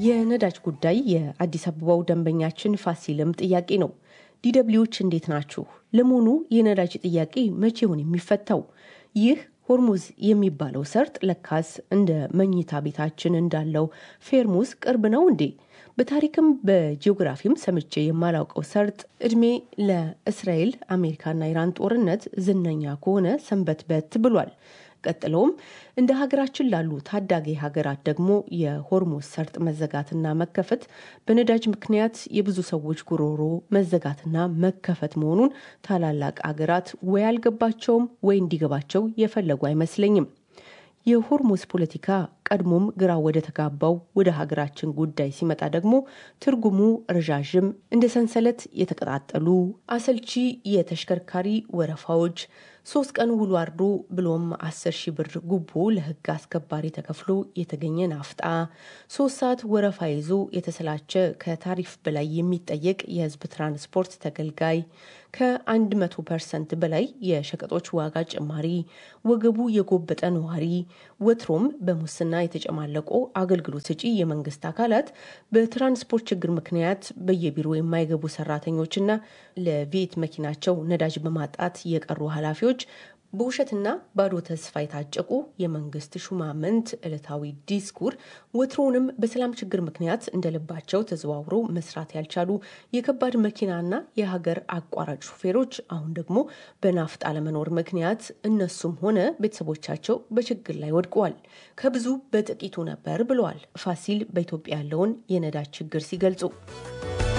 የነዳጅ ጉዳይ የአዲስ አበባው ደንበኛችን ፋሲልም ጥያቄ ነው። ዲደብሊዎች እንዴት ናችሁ? ለመሆኑ የነዳጅ ጥያቄ መቼ ይሆን የሚፈታው? ይህ ሆርሙዝ የሚባለው ሰርጥ ለካስ እንደ መኝታ ቤታችን እንዳለው ፌርሙዝ ቅርብ ነው እንዴ? በታሪክም በጂኦግራፊም ሰምቼ የማላውቀው ሰርጥ እድሜ ለእስራኤል አሜሪካና ኢራን ጦርነት ዝነኛ ከሆነ ሰንበትበት ብሏል። ቀጥለውም እንደ ሀገራችን ላሉ ታዳጊ ሀገራት ደግሞ የሆርሙዝ ሰርጥ መዘጋትና መከፈት በነዳጅ ምክንያት የብዙ ሰዎች ጉሮሮ መዘጋትና መከፈት መሆኑን ታላላቅ ሀገራት ወይ አልገባቸውም ወይ እንዲገባቸው የፈለጉ አይመስለኝም። የሆርሙዝ ፖለቲካ ቀድሞም ግራ ወደ ተጋባው ወደ ሀገራችን ጉዳይ ሲመጣ ደግሞ ትርጉሙ ረዣዥም እንደ ሰንሰለት የተቀጣጠሉ አሰልቺ የተሽከርካሪ ወረፋዎች፣ ሶስት ቀን ውሎ አድሮ ብሎም አስር ሺህ ብር ጉቦ ለሕግ አስከባሪ ተከፍሎ የተገኘ ናፍጣ፣ ሶስት ሰዓት ወረፋ ይዞ የተሰላቸ ከታሪፍ በላይ የሚጠየቅ የሕዝብ ትራንስፖርት ተገልጋይ፣ ከአንድ መቶ ፐርሰንት በላይ የሸቀጦች ዋጋ ጭማሪ፣ ወገቡ የጎበጠ ነዋሪ፣ ወትሮም በሙስና የተጨማለቁ አገልግሎት ሰጪ የመንግስት አካላት በትራንስፖርት ችግር ምክንያት በየቢሮ የማይገቡ ሰራተኞችና ለቤት መኪናቸው ነዳጅ በማጣት የቀሩ ኃላፊዎች በውሸትና ባዶ ተስፋ የታጨቁ የመንግስት ሹማምንት ዕለታዊ ዲስኩር፣ ወትሮውንም በሰላም ችግር ምክንያት እንደልባቸው ተዘዋውረው መስራት ያልቻሉ የከባድ መኪናና የሀገር አቋራጭ ሹፌሮች አሁን ደግሞ በናፍጣ ለመኖር ምክንያት እነሱም ሆነ ቤተሰቦቻቸው በችግር ላይ ወድቀዋል። ከብዙ በጥቂቱ ነበር ብለዋል ፋሲል በኢትዮጵያ ያለውን የነዳጅ ችግር ሲገልጹ።